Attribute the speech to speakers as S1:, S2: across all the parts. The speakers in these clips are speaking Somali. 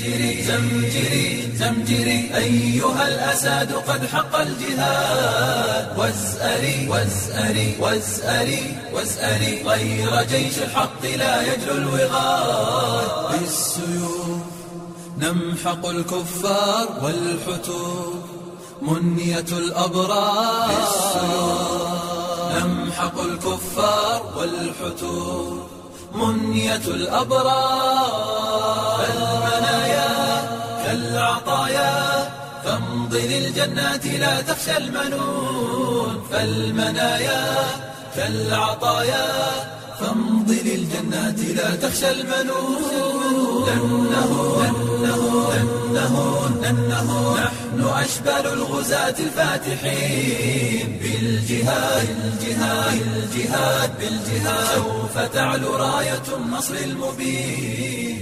S1: زمجري زمجري زمجري أيها الأساد قد حق الجهاد وازأري وازأري وازأري وازأري غير جيش الحق لا يجلو الوغاد بالسيوف نمحق الكفار والحتوب منية الأبرار نمحق الكفار والحتوب منية الأبرار فالمنايا كالعطايا فامضي للجنات لا تخشى المنون فالمنايا كالعطايا فامضي للجنات لا تخشى المنون لأنه لأنه لأنه لأنه نحن أشبال الغزاة الفاتحين بالجهاد الجهاد الجهاد بالجهاد سوف تعلو راية النصر المبين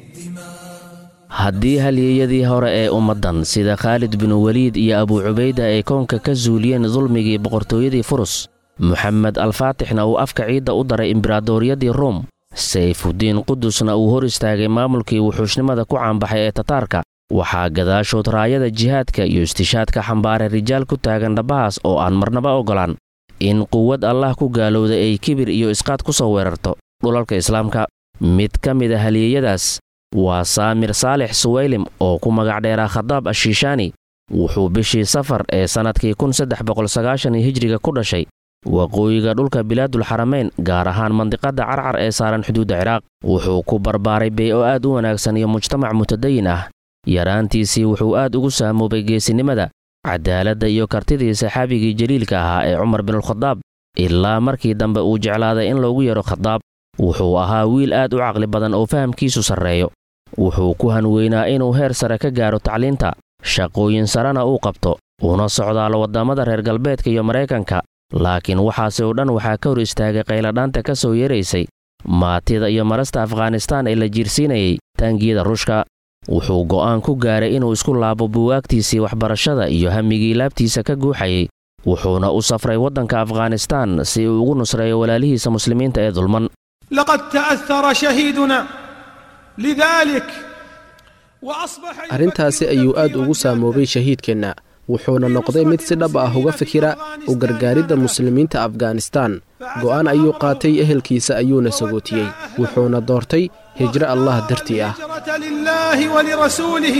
S2: haddii halyeeyadii hore ee ummaddan sida khaalid binu weliid iyo abuu cubayda ay koonka ka suuliyeen dulmigii boqortooyadii furus moxamed alfaatixna uu afka ciidda u daray imberaadoriyadii ruum sayfuddiin qudusna uu hor istaagay maamulkii wuxuushnimada ku caanbaxay ee tataarka waxaa gadaashood raayada jihaadka iyo istishaadka xambaaray rijaal ku taagan dhabbahaas oo aan marnaba oggolaan in quwad allah ku gaalowda ay kibir iyo isqaad ku soo weerarto dhulalka islaamka mid ka mid a halyeeyadaas waa saamir saalix suwaylim oo ku magac dheeraa khadaab ashiishaani wuxuu bishii safar ee sannadkii hijriga ku dhashay waqooyiga dhulka bilaadulxaramayn gaar ahaan mandiqadda carcar ee saaran xuduudda ciraaq wuxuu ku barbaaray bey oo aad u wanaagsan iyo mujtamac mutadayin ah yaraantiisii wuxuu aad ugu saamoobay geesinimada cadaaladda iyo kartidii saxaabigii jaliilka ahaa ee cumar binulkhadaab ilaa markii dambe uu jeclaaday in loogu yeedho khadaab wuxuu ahaa wiil aad u caqli badan oo fahamkiisu sarreeyo wuxuu ku hanweynaa inuu heer sare ka gaaro tacliinta shaqooyin sarena uu qabto una socdaalo waddamada reer galbeedka iyo maraykanka laakiin waxaasi oo dhan waxaa ka hor istaagay qayladhaanta ka soo yeeraysay maatida iyo marasta afghanistaan ee la jiirsiinayay taangiyada ruushka wuxuu go'aan ku gaaray inuu isku laabo buwaagtiisii waxbarashada iyo hamigii laabtiisa ka guuxayay wuxuuna u safray waddanka afghanistaan si uu ugu nusreeyo walaalihiisa muslimiinta ee dulman
S3: لقد تأثر شهيدنا لذلك وأصبح
S4: arrintaasi ayuu aad ugu saamoobay shahiidkeenna wuxuuna noqday mid si dhab ah uga fikira u gargaaridda muslimiinta afghanistaan go'aan ayuu qaatay ehelkiisa ayuuna sagootiyey wuxuuna doortay hijro allah dartii ah
S3: هجرة لله ولرسوله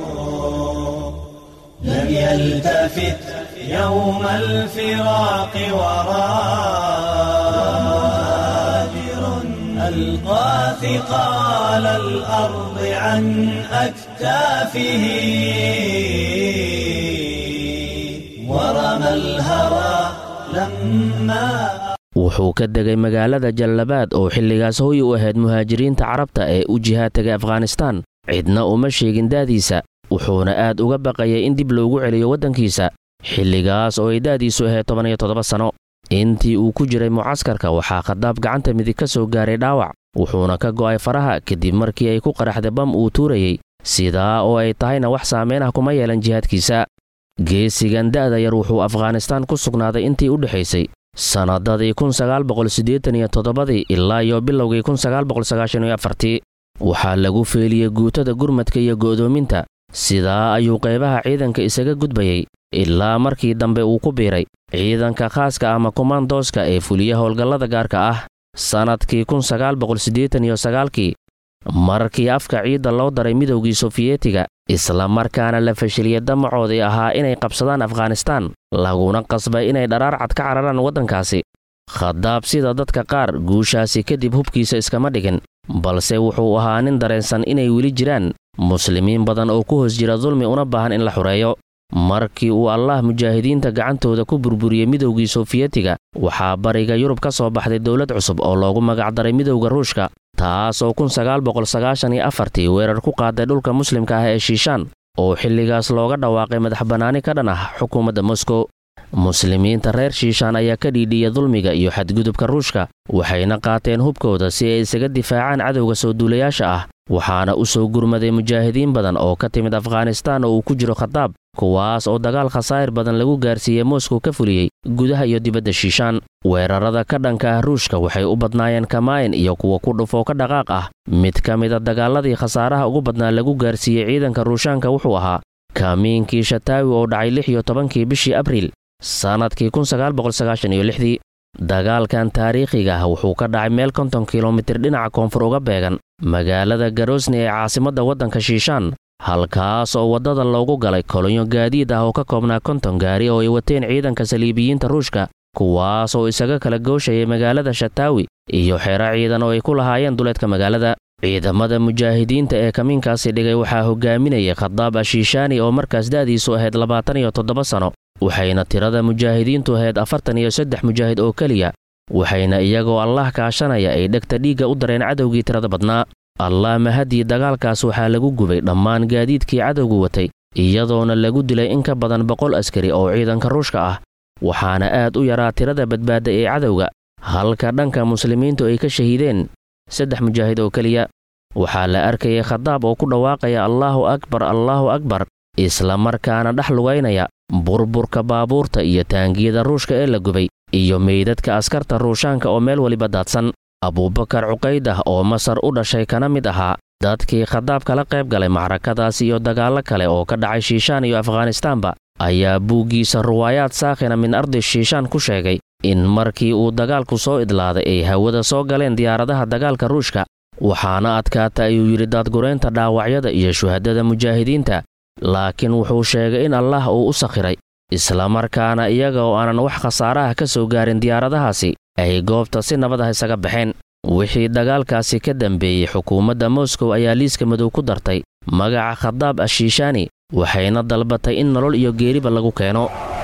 S5: لم يلتفت يوم الفراق وراجر ألقى ثقال الأرض عن أكتافه ورمى الهوى لما
S2: wuxuu ka degay magaalada jallabaad oo xilligaas hoy u ahayd muhaajiriinta carabta ee u jihaad tegay afghanistaan cidna uma sheegin daadiisa wuxuuna aad uga baqayay in dib loogu celiyo waddankiisa xilligaas oo ay da'diisu ahayd toban iyo toddoba sanno intii uu ku jiray mucaskarka waxaa khadaab gacanta midig ka soo gaaray dhaawac wuxuuna ka go'ay faraha kadib markii ay ku qaraxday bam uu tuurayey sidaa oo ay tahayna wax saamayn ah kuma yeelan jihaadkiisa geesigan da'da yar wuxuu afghanistaan ku sugnaaday intii u dhexaysay sannadadii kunsagaalboqolsiddeetaniyo-toddobadii ilaa iyo bilowgii kunsagaalboqolsagaashaniyo-afartii waxaa lagu feeliyey guutada gurmadka iyo go'doominta sidaa ayuu qaybaha ciidanka isaga gudbayey ilaa markii dambe uu ku biiray ciidanka khaaska ama komandooska ee fuliya howlgallada gaarka ah sannadkii kunsagaalboqolsiddeetaniyo-sagaalkii markii afka ciidda loo daray midowgii sofiyeetiga isla markaana la fashiliyey damacoodii ahaa inay qabsadaan afghanistaan laguna qasbay inay dharaar cad ka cararaan waddankaasi khadaab sida dadka qaar guushaasi kadib hubkiisa iskama dhigin balse wuxuu ahaa nin dareensan inay weli jiraan muslimiin badan oo ku hoos jira dulmi una baahan in la xureeyo markii uu allah mujaahidiinta gacantooda ku burburiyey midowgii sofiyeetiga waxaa bariga yurub ka soo baxday dowlad cusub oo loogu magacdaray midowda ruushka taas oo kunsagaalboqolsagaashaniyo-afartii weerar ku qaaday dhulka muslimka ah ee shiishaan oo xilligaas looga dhawaaqay madax bannaani ka dhan ah xukuumadda moskow muslimiinta reer shiishaan ayaa ka dhiidhiya dulmiga iyo xadgudubka ruushka waxayna qaateen hubkooda si ay isaga difaacaan cadowga soo duulayaasha ah waxaana u soo gurmaday mujaahidiin badan oo ka timid afghanistaan oo uu ku jiro khadaab kuwaas oo dagaal khasaa'ir badan lagu gaarsiiyey moskow ka fuliyey gudaha iyo dibadda shiishaan weerarada ka dhanka ah ruushka waxay u badnaayeen kamaayin iyo kuwa ku dhufoo ka dhaqaaq ah mid ka mida dagaaladii khasaaraha ugu badnaa lagu gaarsiiyey ciidanka ruushaanka wuxuu ahaa kaamiinkii shataawi oo dhacay lix iyo tobankii bishii abriil sannadkii kunsagaalboqolsagaashaniyolixdii dagaalkan taariikhiga ah wuxuu ka dhacay meel konton kilomitir dhinaca koonfur uga beegan magaalada garosni ee caasimadda waddanka shiishaan halkaas oo waddada loogu galay kolonyo gaadiid ah oo ka koobnaa konton gaari oo ay wateen ciidanka saliibiyiinta ruushka kuwaas oo isaga kala gooshayay magaalada shataawi iyo xeero ciidan oo ay ku lahaayeen duleedka magaalada ciidamada mujaahidiinta ee kamiinkaasi dhigay waxaa hogaaminayay khadaab ashiishaani oo markaas da'diisu ahayd labaatan iyo toddoba sano waxayna tirada mujaahidiintu ahayd afartan iyo saddex mujaahid oo keliya waxayna iyagoo allah kaashanaya ay dhegta dhiigga u dareen cadowgii tirada badnaa allah mahadii dagaalkaas waxaa lagu gubay dhammaan gaadiidkii cadowgu watay iyadoona lagu dilay in ka badan boqol askari oo ciidanka ruushka ah waxaana aad u yaraa tirada badbaada ee cadowga halka dhanka muslimiintu ay ka shahiideen saddex mujaahid oo keliya waxaa la arkayay khadaab oo ku dhawaaqaya allaahu akbar allaahu akbar isla markaana dhex lugaynaya burburka baabuurta iyo taangiyada ruushka ee la gubay iyo meydadka askarta ruushaanka oo meel weliba daadsan abuubakar cuqaydah oo masar u dhashay kana mid ahaa dadkii khadaab kala qayb galay macrakadaas iyo dagaallo kale oo ka dhacay shiishaan iyo afghanistaanba ayaa buuggiisa ruwaayaad saakhina min ardi shiishaan ku sheegay in markii uu dagaalku soo idlaaday ay hawada soo galeen diyaaradaha dagaalka ruushka waxaana adkaata ayuu yidhi daadguraynta dhaawacyada iyo shuhadada mujaahidiinta laakiin wuxuu sheegay in allah uu u sakhiray islamarkaana iyaga oo aanan wax khasaaraha ka soo gaarin diyaaradahaasi ay goobta si nabad ah isaga baxeen wixii dagaalkaasi ka dambeeyey xukuumadda moskow ayaa liiska madow ku dartay magaca khadaab ashiishaani waxayna dalbatay in nolol iyo geeriba lagu keeno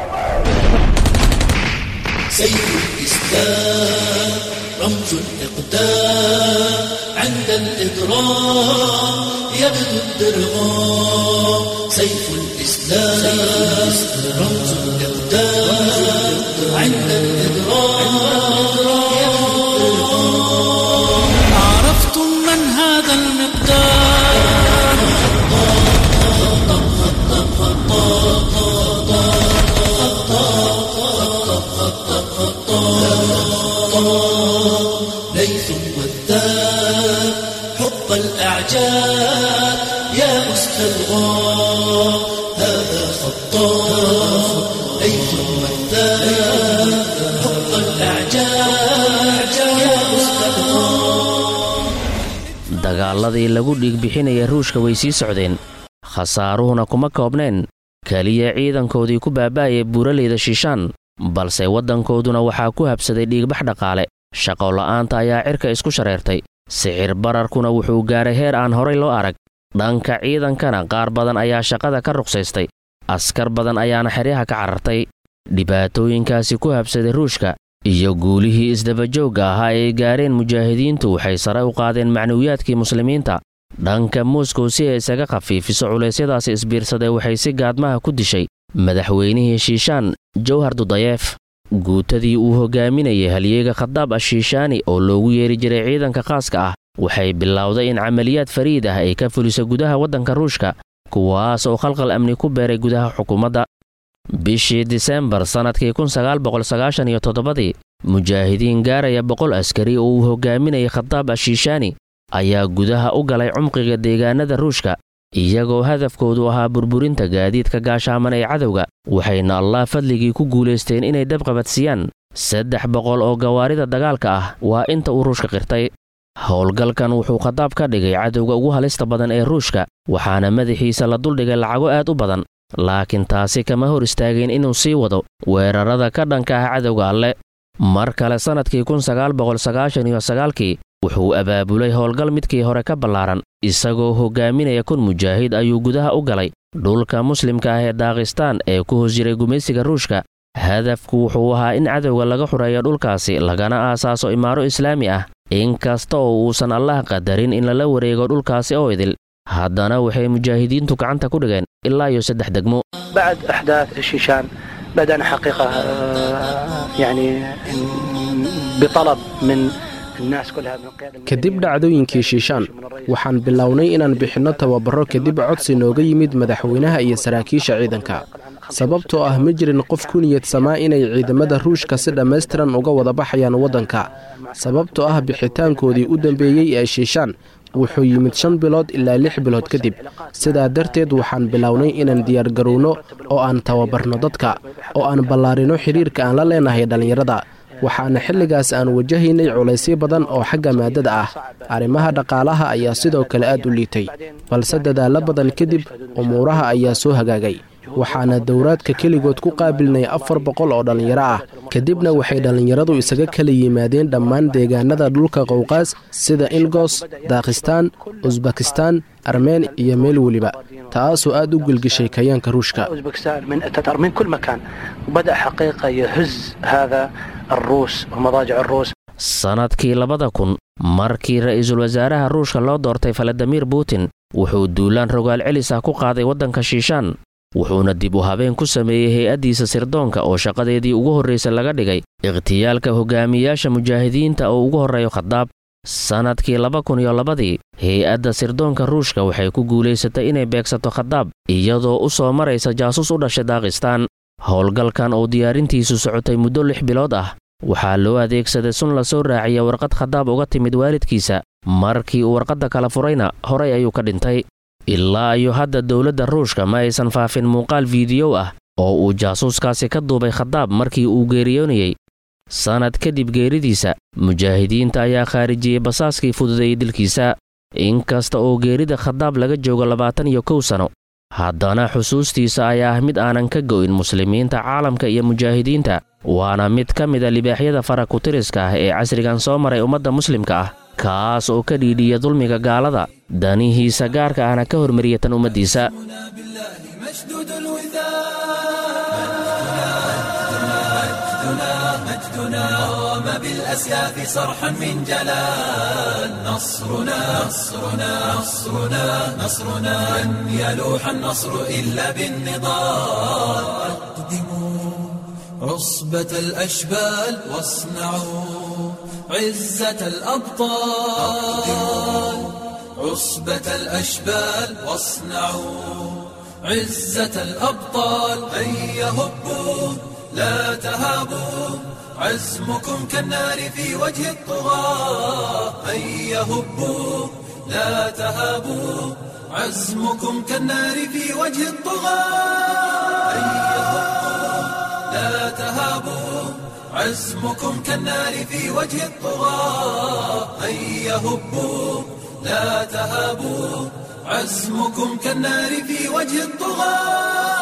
S1: سيف الإسلام رمز الإقدام عند الإضرام يبدو الدرغام سيف الإسلام رمز الإقدام عند الإضرام يبدو الدرغام عرفتم من هذا المقدار خطاب خطاب خطاب ليث والذاب حب الأعجاب يا أسد الغار هذا خطاب ليث والذاب حب الأعجاب يا أسد الغار
S2: dagaaladii lagu dhiigbixinaya ruushka way sii socdeen khasaaruhuna kuma koobneen keliya ciidankoodii ku baaba'aya buuraleyda shiishaan balse waddankooduna waxaa ku habsaday dhiigbax dhaqaale shaqola'aanta ayaa cirka isku shareertay sicir bararkuna wuxuu gaaray heer aan horay loo arag dhanka ciidankana qaar badan ayaa shaqada ka ruqsaystay askar badan ayaana xeryaha ka carartay dhibaatooyinkaasi ku habsaday ruushka iyo guulihii isdabajoogga ahaa ay gaareen mujaahidiintu waxay sare u qaadeen macnuwiyaadkii muslimiinta dhanka moskow si ay isaga khafiifiso culeysyadaasi isbiirsaday waxay si gaadmaha ku dishay madaxweynihii shiishaan jawhar dudayeef guutadii uu hogaaminayay halyeega khadaab ashiishaani oo loogu yeeri jiray ciidanka khaaska ah waxay bilowday in camaliyaad fariid ah ay ka fuliso gudaha waddanka ruushka kuwaas oo khalqal amni ku beeray gudaha xukuumadda bishii disembar sannadkii kunsagaalboqolsagaashaniyo toddobadii mujaahidiin gaaraya boqol askari oo uu hogaaminayay khadaab ashiishaani ayaa gudaha u galay cumqiga deegaanada ruushka iyagoo hadafkoodu ahaa burburinta gaadiidka gaashaaman ee cadowga waxayna allah fadligii ku guulaysteen inay dabqabadsiiyaan saddex boqol oo gawaarida dagaalka ah waa inta uu ruushka qirtay howlgalkan wuxuu khadaab ka dhigay cadowga ugu halista badan ee ruushka waxaana madaxiisa la duldhigay lacago aad u badan laakiin taasi kama hor istaageen inuu sii wado weerarada ka dhanka ah cadowga alle mar kale sannadkii kunsagaalboqolsagaashaniyo sagaalkii wuxuu abaabulay howlgal midkii hore ka ballaaran isagoo hogaaminaya kun mujaahid ayuu gudaha u galay dhulka muslimka ah ee daakhistaan ee ku hoos jiray gumaysiga ruushka hadafku wuxuu ahaa in cadowga laga xureeyo dhulkaasi lagana aasaaso imaaro islaami ah inkasta oo uusan allah qadarin in lala wareego dhulkaasi oo idil haddana waxay mujaahidiintu gacanta ku dhigeen ilaa iyo saddex degmo
S6: بعد أحداث الشيشان بدأنا حقيقة آه، يعني بطلب من الناس كلها من القيادة
S4: kadib dhacdooyinkii shiishaan waxaan bilownay inaan bixinno tababaro kadib codsi nooga yimid madaxweynaha iyo saraakiisha ciidanka sababtoo ah ma jirin qof ku niyad samaa inay ciidamada ruushka si dhammaystiran uga wada baxayaan waddanka sababtoo ah bixitaankoodii u dambeeyey ee shiishaan wuxuu yimid shan bilood ilaa lix bilood kadib sidaa darteed waxaan bilownay inaan diyaargarowno oo aan tababarno dadka oo aan ballaarino xidhiirka aan la leenahay dhallinyarada waxaana xilligaas aan wajahaynay culaysyo badan oo xagga maadada ah arrimaha dhaqaalaha ayaa sidoo kale aad u liitay balse dadaallo badan kadib umuuraha ayaa soo hagaagay waxaana dowraadka keligood ku qaabilnay afar boqol oo dhallinyaro ah kadibna waxay dhallinyaradu isaga kala yimaadeen dhammaan deegaanada dhulka qowqaas sida ingos daakhistaan usbakistaan armeen iyo meel weliba taasoo aad u gelgishay kayaanka ruushka
S6: أوزبكستان من تتر من كل مكان بدأ حقيقة يهز هذا الروس ومضاجع الروس
S2: sannadkii labada kun markii ra'iisul wasaaraha ruushka loo doortay faladimir putin wuxuu duulaan rogaal celis ah ku qaaday waddanka shiishaan wuxuuna dib u habeen ku sameeyey hay-addiisa sirdoonka oo shaqadeedii ugu horraysa laga dhigay ikhtiyaalka hogaamiyaasha mujaahidiinta oo ugu horreeyo khadaab sannadkii laba kun iyo labadii hay-adda sirdoonka ruushka waxay ku guulaysatay inay beegsato khadaab iyadoo u soo maraysa jaasuus u dhashay daakhistaan howlgalkan oo diyaarintiisu socotay muddo lix bilood ah waxaa loo adeegsaday sun la soo raaciya warqad khadaab uga timid waalidkiisa markii uu warqadda kala furayna horay ayuu ka dhintay ilaa iyo hadda dowladda ruushka ma aysan faafin muuqaal fiidiyow ah oo uu jaasuuskaasi ka duubay khadaab markii uu geeriyoonayey sannad kadib geeridiisa mujaahidiinta ayaa khaarijiyey basaaskii fududeeyey dilkiisa inkasta oo geerida khadaab laga joogo labaatan iyo kow sano haddana xusuustiisa ayaa ah mid aanan ka go'in muslimiinta caalamka iyo mujaahidiinta waana mid ka mida libaaxyada farakutiriska ah ee casrigan soo maray ummadda muslimka ah kaas oo ka dhiidhiya dulmiga gaalada danihiisa gaarka ahna ka hormariya tan ummaddiisa
S7: مشدود الوثاق مجدنا قام بالأسياف صرحا من جلال نصرنا نصرنا نصرنا نصرنا لن يلوح النصر إلا بالنضال أقدموا عصبة الأشبال واصنعوا عزة الأبطال عصبة الأشبال واصنعوا عزة الأبطال هيا هبوا لا تهابوا عزمكم كالنار في وجه الطغاة هيا هبوا لا تهابوا عزمكم كالنار في وجه الطغاة هيا هبوا لا تهابوا عزمكم كالنار في وجه الطغاة هيا هبوا لا تهابوا عزمكم كالنار في وجه الطغاة